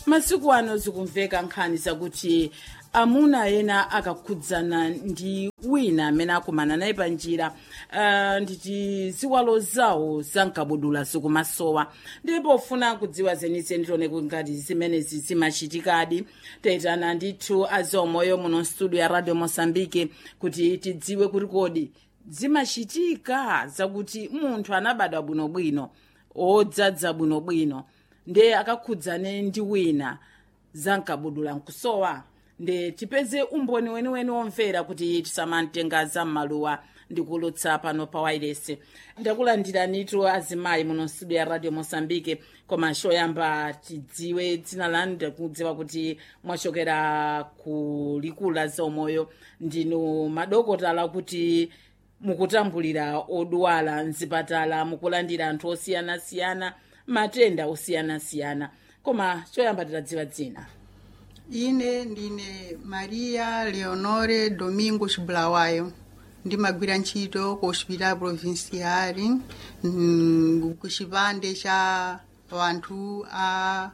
masiku ano zikumveka nkhani zakuti amuna ena akakhudzana ndi wina amene akumana naye pa njira uh, nditi ziwalo zawo zankabudula zikumasowa ndipo ufuna kudziwa zenizeni tione ngati zimenezi zimachitikadi tayitana ndithu azomoyo muno studio ya radio mosambike kuti tidziwe kuti kodi zimachitika zakuti munthu anabadwa bwinobwino odzadza bwinobwino nde akakhudzane ndi wina zankabudula nkusowa nde tipeze umboni weniweni womvera kuti tisamamtenga zam'maluwa ndikulutsa pano pa wairesi ndakulandiranitu azimayi muno studio ya radio mosambike koma choyamba tidziwe dzina lanu ndikudziwa kuti mwachokera ku likulu la zaumoyo ndinu madokotala kuti mukutambulira odwala mzipatala mukulandira anthu osiyanasiyana matenda osiyanasiyana koma choyamba titadziwa dzina ine ndine maria leonore domingos bulawayo ndimagwira ntchito ku hospital provincial mm, ku chipande cha wanthu a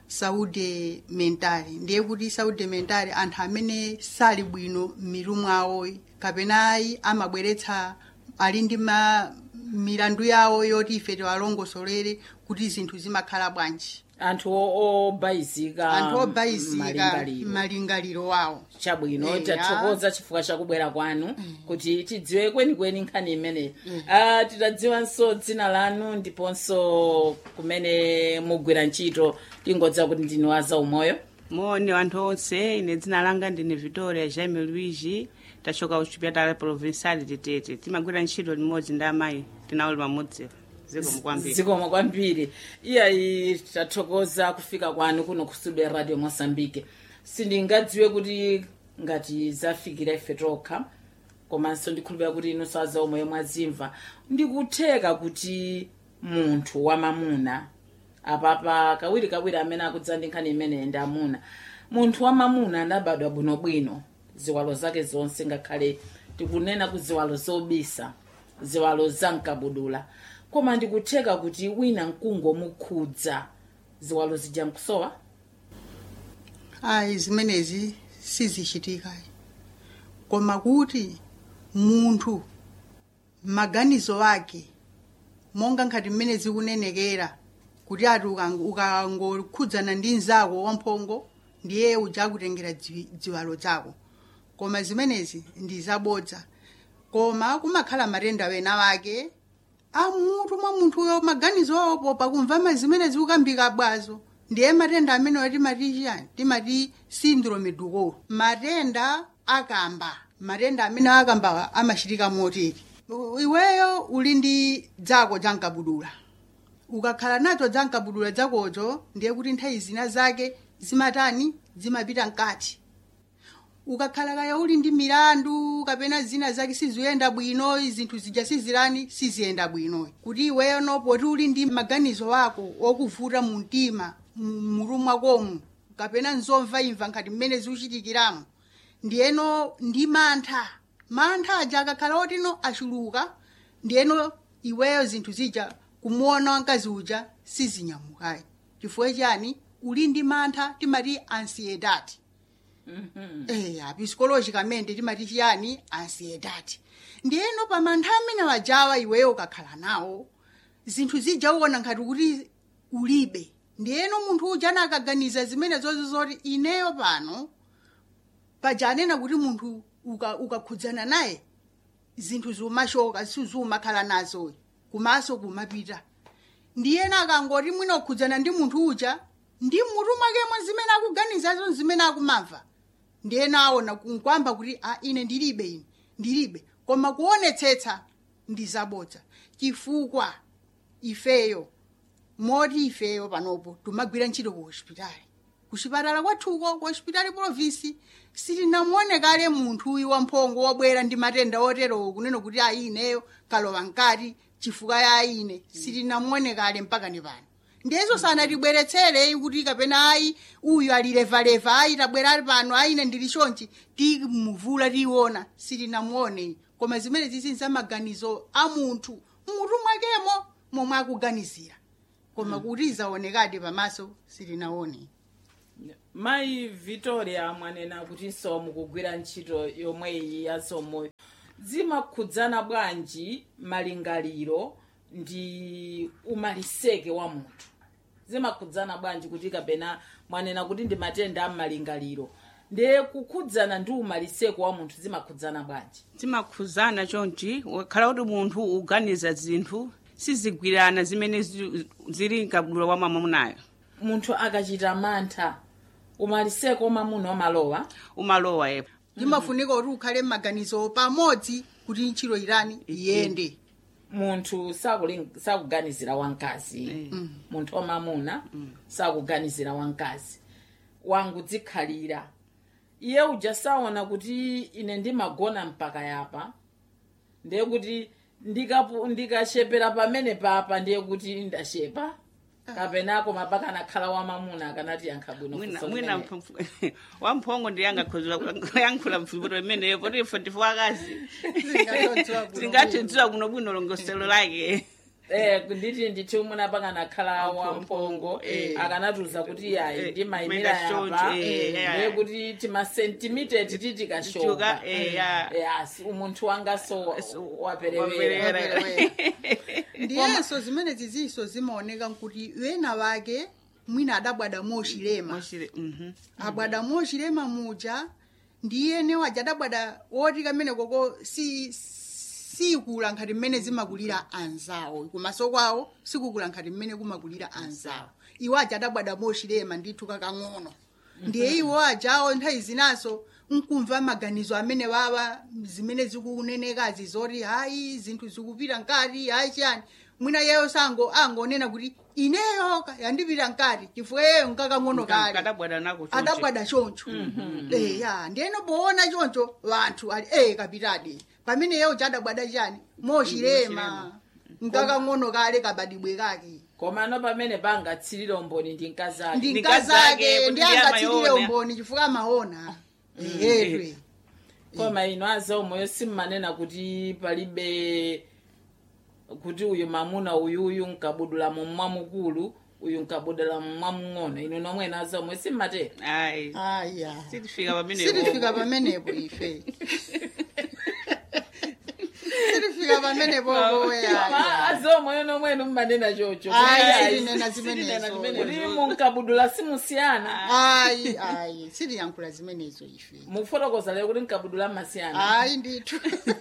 saúde mental ndiye kuti saúde mental anthu amene sali bwino m'mitu mwawo kapena ayi amabweretsa ali ndi ma milandu yawo yoti ife tiwalongosolere kuti zinthu zimakhala bwanji anthu o- obayizika anthu obayizika malingaliro malingaliro wawo chabwino Eya. tathokoza chifukwa chakubwera kwanu kuti tidziwe kwenikweni nkhani imeneyi Ah, titadziwanso dzina lanu ndiponso kumene mugwira ntchito tingodziwa kuti ndinu azaumoyo moni wanthu onse ine dzina langa ndine victoria jaime luigi tachoka kuchipatala provincial titete timagwira ntchito limodzi ndi amayi tinauli pamodzi zikomo kwambiri zikomo kwambiri iyayi tathokoza kufika kwanu kuno ku studio ya radio mosambike sindingadziwe kuti ngati zafikira ife tokha komanso ndikhulupira kuti inu azaumoyo mwazimva ndikutheka kuti munthu wamamuna apapa kawiri kawiri amene akudza ndi nkhani imeneyi ndi amuna munthu wamamuna anabadwa bwinobwino ziwalo zake zonse ngakhale tikunena ku ziwalo zobisa ziwalo zamkabudula koma ndikutheka kuti wina nkungomukhudza ziwalo zija nkusowa ayi zimenezi sizichitika koma kuti munthu maganizo ake monga nkhati mmene zikunenekera kuti ati ukang- ukangokhudzana ndi mzako wamphongo ndiye uja akutengera dziwi- ziwalo zako koma zimenezi ndi zabodza koma kumakhala matenda wena wake amutu mwa munthuyo maganizo awopo pakumva zimene zikukambika bwazo ndiye matenda amenewa timati chiyani timati syndrome dukolo matenda akamba matenda amene akamba amachitika motere U- iweyo uli ndi dzako jankabudula ukakhala nacho jankabudula zakozo ndiye kuti nthawi zina zake zimatani zimapita mkati ukakhala kaya uli ndi milandu kapena zina zake siziyenda bwino zinthu zija sizilani siziyenda bwino kuti iweyo nopoti uli ndi maganizo ako okuvuta mu mtima mu- mutu mwakomu kapena nzomva imva nkhati mmene zikuchitikiramo ndiyeno ndi mantha mantha aja akakhala otino achuluka ndiyeno iweyo zinthu zija kumuona wamkazi uja sizinyamukayi chifukwa chani uli ndi mantha timati ansiedati eh psikologicamente timati chiyani ansiedati ndiyeno pa mantha amene wajawa iweyo ukakhala nawo zinthu zija uwona ngati kuti ulibe ndiyeno munthu uja anakaganiza zimene zozo zoti ineyo pano paja anena kuti munthu uka- ukakhudzana naye zinthu zimashoka sizimakhala nazo kumaso kumapita ndiyena akangoti mwina ukhudzana ndi munthu uja ndi mutu mwakemwe zimene akuganizazo zimene akumamva ndiyena aona nkwamba kuti a ine ndilibe ine ndilibe koma kuonetsetsa ndi zabodza chifukwa ifeyo moti ifeyo panopo timagwira ntchito ku hospitali kuchipatala kwathuko ku hospitali provinsi sitinamuonekale munthu uyu wamphongo wabwera ndi matenda oterowo kunena kuti ayi ineyo kalowa mkati chifukwa ya ayi ine sitinamuonekale mpaka ni pano ndiyezo sanatibweretsere kuti kapena ayi uyu alilevaleva ayi tabwera ali pano ayi ine ndili chonchi timuvula tiona sitinamuone koma zimene zizi zamaganizo a munthu mutu mwakemo momwe akuganizira koma kuti zaonekadi pamaso sitinaone mayi victoria mwanena kutinso mukugwira ntchito yomweyi ya somoyo zimakhudzana bwanji malingaliro ndi umaliseke wa munthu zimakhudzana bwanji kuti kapena mwanena kuti ndi matenda a malingaliro ndiye kukhudzana ndi umaliseke wa munthu zimakhudzana bwanji zimakhudzana chonchi wakhala kuti munthu uganiza zinthu sizigwirana zimene zi- zili mkabudula wa mwamunayo munthu akachita mantha umaliseke wa mwamuna umalowa umalowa yepo limafunika kuti ukhale m'maganizo pamodzi kuti ntchito irani iyende munthu sakuling- sakuganizira wamkazi munthu wamamuna sakuganizira wamkazi wangu dzikhalira iye uja saona kuti ine ndimagona mpaka yapa ndiye kuti ndikapu- ndikachepera pamene papa ndiye kuti ndashepa kapenako mapaka nakhala wamamuna akanati yankha bwino mwina funso mwina limeneli. mphamvu- wamphongo ndi yangakhozera kuyankhula mvuto imeneyo poti ife ndife akazi tingathidziwa kuno bwino longoselo lake Eh, nditi ndithu muna pakanakhala Wamphongo, wamphongo eh. akanatiuza kuti yayi Eh, ndimayimira maita yapa short, eh, ndiye yeah. kuti timasentimiteti titikashoka Tichuka, eh, yeah. yes umunthu wanga so So, waperewera waperewera. ndiyenso zimene zizinso zimaoneka nkuti wena wake mwina adabwada mochilema Mochile- mhm. abwada mochilema muja ndiyene waja adabwada woti kamene koko si sikula nkhati mmene zimakulira anzawo kumaso kwawo sikukula nkhati mmene kumakulira anzawo iwo aja adabwada mochilema ndithu kakang'ono ndiye iwo ajawo nthawi zinaso nkumva maganizo amene wawa zimene zikunenekazi zoti hayi zinthu zikupita nkati hayi chiyani mwina yeyo sango angonena kuti ineyo ka- yandipita nkati chifukwa yeyo nkakang'ono kale kadabwada nako chonchi. adabwada choncho eya ndiyeno poona choncho vanthu ali e kapitadi pamene yeyo chadabwada chani mochilema nkakang'ono kale kabadibwe kake komano pamene pangatsirire umboni ndi mkazi ake ndi Ndi mkazi mkazi ake ake, ndi kuti ndiye angatsirire amaona. umboni chifukwa amaona ehedwe koma ino azaomoyo simmanena kuti palibe kuti uyu mamuna uyuyu nkabudula mu mwamukulu uyu nkabudula mu mwamung'ono ino nomwe azaomoyo simmatera ayi aya sitifika pamene sitifika pamenepo ife sitifika pamenepo poweya koma azaomoyo nomwenu mmanena chocho Ayi, Kuti sitinena ayi, zimenezo. sitinena zimenezo. kuti munkabudula simusiyana ayi ayi sitiyankhula zimenezo ife mufotokoza lero kuti nkabudula masiyana ayi ndithu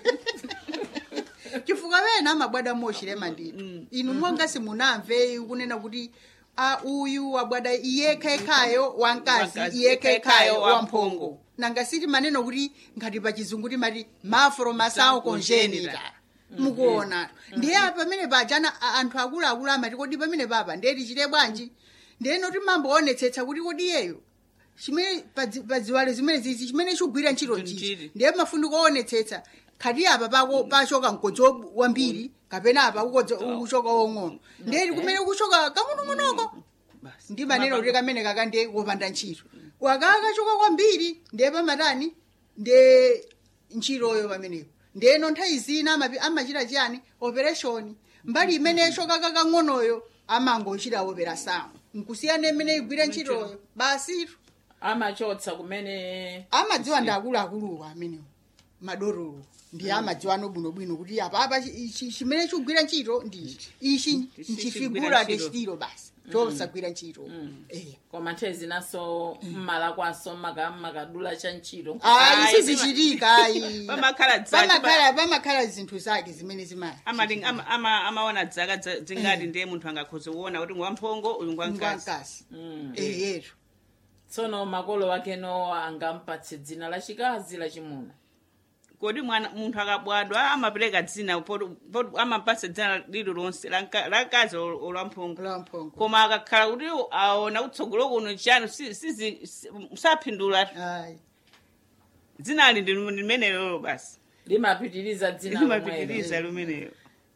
chifukwa wena amabwada mochilema ndithu inu monga simunamve kunena kuti a uyu wabwada iyekhayekhayo wamkazi Wamkazi, iyekhayekhayo iyekhayekhayo wamphongo nanga siti maneno kuti ngati pa chizungu timati mafro masawo congenital mukuona ndiye pamene pajana a- anthu akuluakulu amati kodi pamene papa ndiye tichite bwanji ndiyeno timamboonetsetsa kuti kodi iyeyo chimene padzi- padziwalo zimene zizi chimene chigwira ntchito chichi Ntchito. ndiye mafuni kuonetsetsa khati apa pako pachoka mkodzo wambiri kapena apa kukodza kuchoka wong'ono ndiye kumene kuchoka kang'onong'onoko Basi. ndi maneno kuti kamene kaka ndiye wopanda ntchito wakakachoka kwambiri ndiye pamatani ndiye ntchitoyo pamenepo ndiyeno nthawi zina amapi- amachita chiyani operation mbali imene choka kakang'onoyo amangochita operation nkusiyana imene igwire ntchitoyo basitu amachotsa kumene amadziwa ndi akuluakuluwo amenewo madorolo ndiye amadziwa ano bwinobwino kuti apapa chi- chi- chimene chigwira ntchito ndi ichi ichi Ichi nchifigura chigwira de ntchito. chitiro basi chosagwira ntchito Eh. koma nthawi zinaso mmala kwaso maka- makadula cha ntchito ayi Ayi, sizichitika ayi Pamakhala dzaki, pamakhala pamakhala zinthu zake zimene zimaya Amali- ama- ama- amaona dzaka dza- zingati ndiye munthu angakhoza kuona kuti ngwamphongo uyu ngwamkazi ngwankasi eyetu tsono makolo wakeno angampatse dzina la chikazi la chimuna kodi mwana munthu akabadwa amapereka dzina poti- poti amapatsa dzina lililonse la nka- la mkazi ol- olwamphongo lamphongo koma akakhala kuti aona kutsogolo kuno chiyani si- sizi- si- saphindula ayi dzinali ndi limenelo basi limapitiriza dzina lomwelo limapitiriza limenelo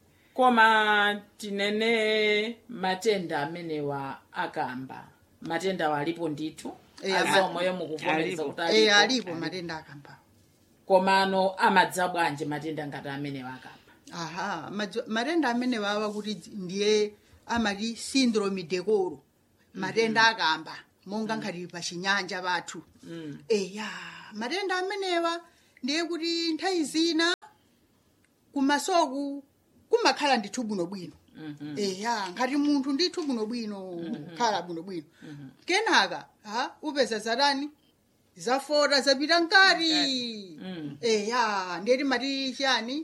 koma tinene matenda amenewa akamba matenda alipo ndithu Eh, azomoyo mukuvomereza alipo. kuti Eh, alipo alipo matenda akamba komano amadza bwanji matenda ngati amenewa akamba aha madzo- matenda amene wawa kuti dzi- ndiye amati syndrome decoro matenda akamba monga nkhati pa chinyanja pathu Mm. eya matenda amenewa ndiye kuti nthawi zina kumasoku kumakhala ndithu bwinobwino Mhm. eya ngati munthu ndithu bwinobwino khala bwinobwino kenaka ha upeza zatani zafota zapita mkati Mm. eya ndiyeti mati chiyani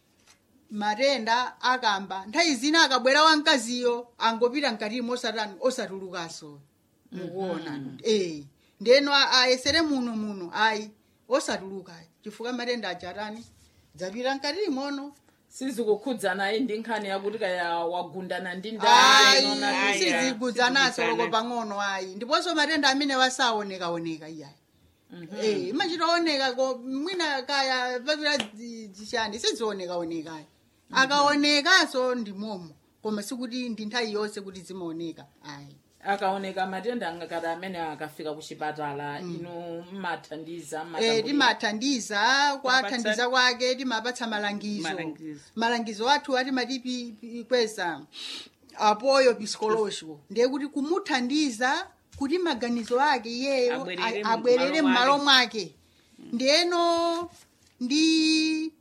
matenda akamba nthawi zina akabwera wamkaziyo angopita mkatimo osatani osatulukaso mukuona eh ndeno a- ayesere muno muno ayi osatuluka chifukwa matenda achatani zapita mkatimono sizikukhudzana ndi nkhani yakuti kaya wagundana ndi ayi ndani Ayi, sizigudzanaso loko sizigudzana. pang'ono ayi ndiponso matenda amene wasaonekaoneka iyayi eh imachitaoneka ko mwina kaya papira zishani sizionekaoneka ayi akaonekaso ndi momo koma sikuti ndi nthawi yonse kuti zimaoneka ayi akaoneka matenda ngakati amene akafika ku chipatala inu mmathandiza Eh, mmatambulira. timathandiza kwathandiza kwake timapatsa malangizo Malangizo. malangizo athu atimati kweza apoyo psikologiko ndiye kuti kumuthandiza kuti maganizo ake iyeyo Abwerere a- abwerere m'malo m'malo mwake ndiyeno ndi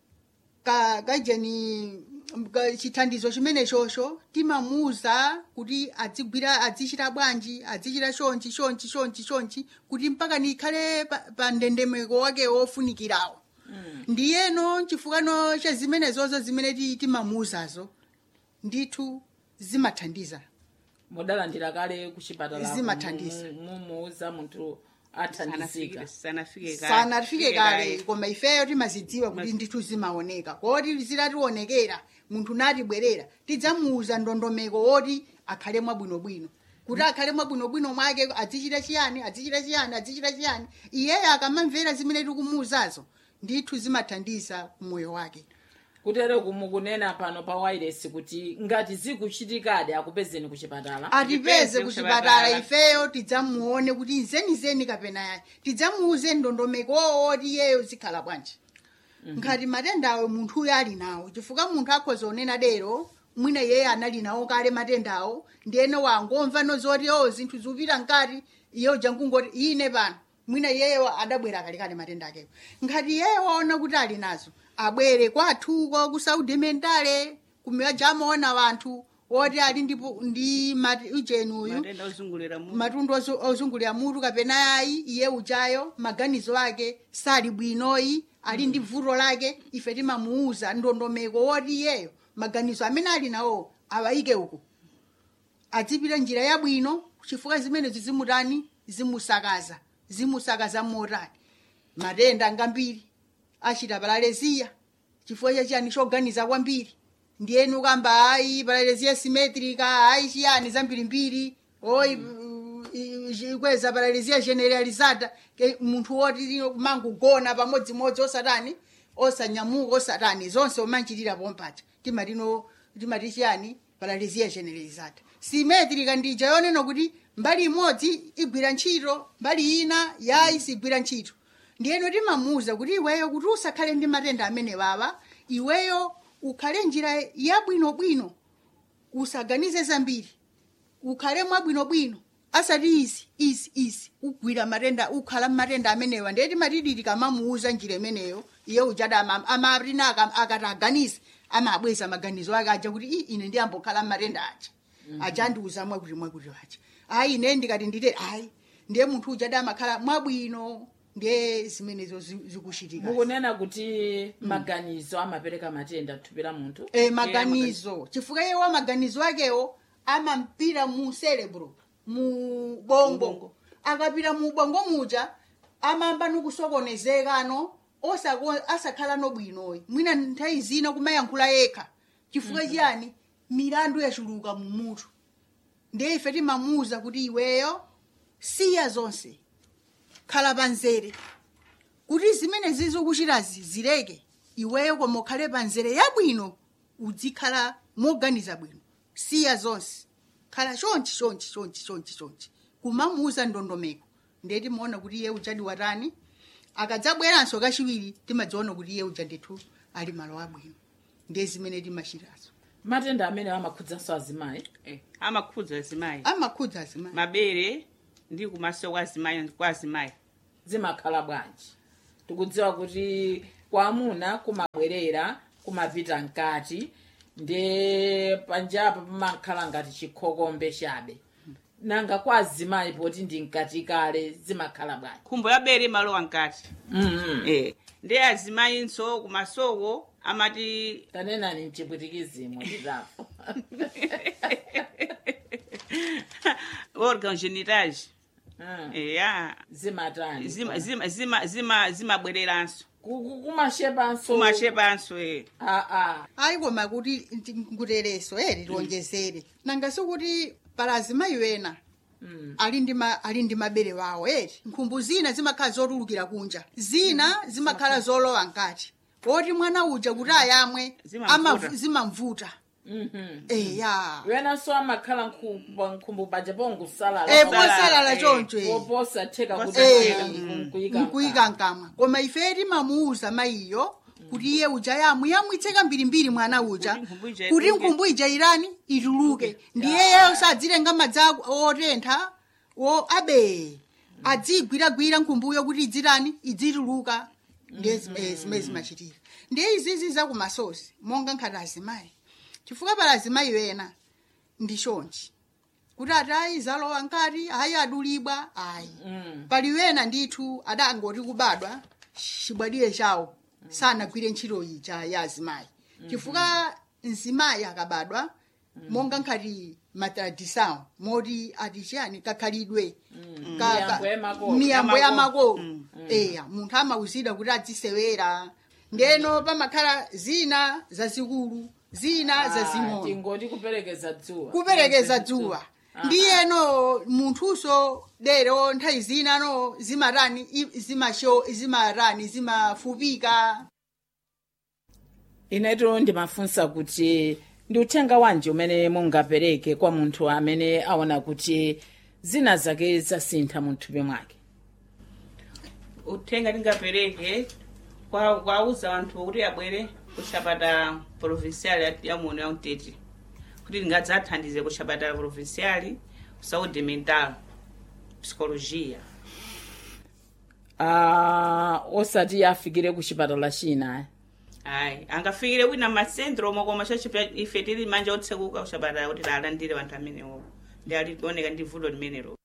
ka kajeni ka- chithandizo chimene chosho timamuuza kuti adzigwira adzichita bwanji adzichita chonchi chonchi chonchi chonchi kuti mpaka nikhale pa, pa ndendemeko wake wofunikirawo ndiyeno chifukano cha zimenezozo zimene ti- timamuuzazo ndithu zimathandiza mudalandira kale ku chipatala Zimathandiza. mumuuza munthu athandizika sanafike sanafike kale. sanafike kale koma ifeyo timazidziwa kuti ndithu zimaoneka koti zitationekera munthu natibwerera tidzamuuza ndondomeko woti akhale mwabwinobwino kuti akhale mwabwinobwino mwake adzichita chiyani adzichita chiyani adzichita chiyani iyeyo akamamvera zimene tikumuuzazo ndithu zimathandiza kumoyo wake kutere kumukunena pano pa wireless kuti ngati zikuchitikadi akupezeni ku chipatala atipeze Tipeze kuchipatala kuchipatala. ifeyo tidzamuone kuti nzenizeni kapena yayi tidzamuuze ndondomeko woti iyeyo zikhala bwanji ngati matendawo munthuyo ali nawo chifukwa munthu akhoza onena dero mwina iyeyo anali nawo kale matendawo ndiyene wangomva nozoti o zinthu zikupita mkati iyeyo jangungoti ine pano mwina iyeyo adabwera kalekale matenda akewo ngati iyeyo waona kuti ali nazo abwere kwathuko ku saudi mentale kumiwaja amaona wanthu woti ali ndipo ndi mati ujeni uyu matenda ozungulira mu matundu ozu- ozungulira mutu kapena ayi iye ujayo maganizo ake sali bwinoyi ali ndi vuto lake ife timamuuza ndondomeko woti iyeyo maganizo amene ali nawo awayike uku adzipita njira yabwino chifukwa zimenezi zimutani zimusakaza zimusakaza motani matenda ngambiri achita paraleziya chifukwa chachiyani choganiza kwambiri ndiyeni ukamba ayi paraleziya simetrika ayi chiyani zambirimbiri oyi uh, kweza paraleziya generalizada ke munthu woti mangugona pamodzimodzi osatani osanyamuka osatani zonse umanchitira pompacha timatino timati chiyani paraleziya generalizada simetrika ndija yonena kuti mbali imodzi igwira ntchito mbali ina yayi sigwira ntchito ndiyeno timamuuza kuti iweyo kuti usakhale ndi matenda amene baba iweyo ukhale njira yabwinobwino usaganize zambiri ukhale mwabwinobwino asati izi izi izi ugwira matenda ukhala matenda amenewa ndiye timatidi tikamamuuza njira imeneyo iye ujada ama- amatina aka- akati aganize amabweza maganizo ake aja kuti "Ii, ine ndiyambokhala matenda aja aja andiuza mwakuti mwakuti aja ayi ine ndikati ndite ayi ndiye munthu ujada amakhala mwabwino ndiye zimenezo zi- zikuchitika mukunena kuti maganizo amapereka matenda thupi la munthu e, maganizo chifukwa iye wa maganizo akewo amampira mu cerebro mu bongo Ubongo. akapita mu bongo muja amamba nikusokonezekano osako- asakhala nobwinoyi mwina nthawi zina kumayankhula yekha chifukwa chiyani milandu yachuluka mu mutu ndiye ife timamuuza kuti iweyo siya zonse khala panzere kuti zimene zizikuchitazi zileke iweyo koma ukhale panzere yabwino uzikhala moganiza bwino siya zonse khala chonchi chonchi chonchi chonchi chonchi kumamuuza ndondomeko ndiye timaona kuti iye ujadi watani akadzabweranso kachiwiri timadziona kuti iye uja ndithu ali malo abwino ndiye zimene timachitazo matenda amene amakhudzanso azimayi Eh, amakhudza azimayi amakhudza azimayi mabere ndi kumaso kwa azimayi kwa azimayi zimakhala bwanji tikudziwa kuti kwa amuna kumabwerera kumapita mkati ndi panjapa pamakhala ngati chikhokombe chabe nanga kwa azimayi poti ndi mkati kale zimakhala bwanji nkhumbo ya bere imalowa mkati mm eh ndi azimayinso kumasoko amati tanenani mchipwitikizimo nditapo organ genitais Mm. eya zimatani zima zima zima zima zimabwereranso Ku- ku- kumashepanso kumashepanso eh aa ayi koma kuti ndi- nkutereso eri tionjezere nanga sikuti pala azimayi wena Mm. ali ndi ma- ali ndi mabere wawo eri nkhumbu zina zimakhala zotulukira kunja zina zimakhala zolowa mkati poti mwana uja kuti ayamwe Zimamvuta. amavu- zimamvuta Mhm. eya wenanso amakhala nkhu- nkhumbu banja pongusalala Eh, Posalala, posalala eh. choncho eh. posatheka kuti Posatheka, kuyika nkuyika mkamwa koma ife timamuuza mayiyo kuti iye uja yamwe yamwitse kambirimbiri mwana uja Kuti nkhumbu ija kuti ituluke. nkhumbu ija irani ituluke ndiyeyo sadzilenga madzi ako otentha o abe adzigwiragwira nkhumbuyo kuti idzirani idzituluka ndiye zimene zimene zimachitira ndiye izizi zakumasozi monga nkhati azimayi chifukwa pala azimayi wena ndi chonchi kuti atayi zalowa nkati ayi adulibwa ayi Mm. pali wena ndithu adangoti kubadwa chibwadire chawo sanagwire ntchito ija ya azimayi chifukwa mzimayi akabadwa monga nkhati matradisawo moti ati chiyani kakhalidwe Ka- ka- Miyambo ya makolo. miyambo ya Ya makolo. makolo eya munthu amawuzidwa kuti adzisewera ndeno pamakhala zina zazikulu zina zazing'ono tingoti kuperekeza dzuwa kuperekeza dzuwa ndiyeno munthuso dero nthawi zina no zimatani i- zimasho zimatani zimafupika ineto ndimafunsa kuti ndi uthenga wanji umene mungapereke kwa munthu amene aona kuti zina zake zasintha mu thupi mwake uthenga tingapereke kwa kwauza anthu kuti abwere kuchapatala provincial ya- ya muno ya mtete kuti tingadzathandize kuchapatala provincial saúde mental psicologia Ah, osati afikire ku chipatala china ayi angafikire wina masentro omwe koma chachipya ife tili manja otsekuka kuchapatala kuti alandire anthu amenewo ndi ali kuoneka ndi vuto limenelo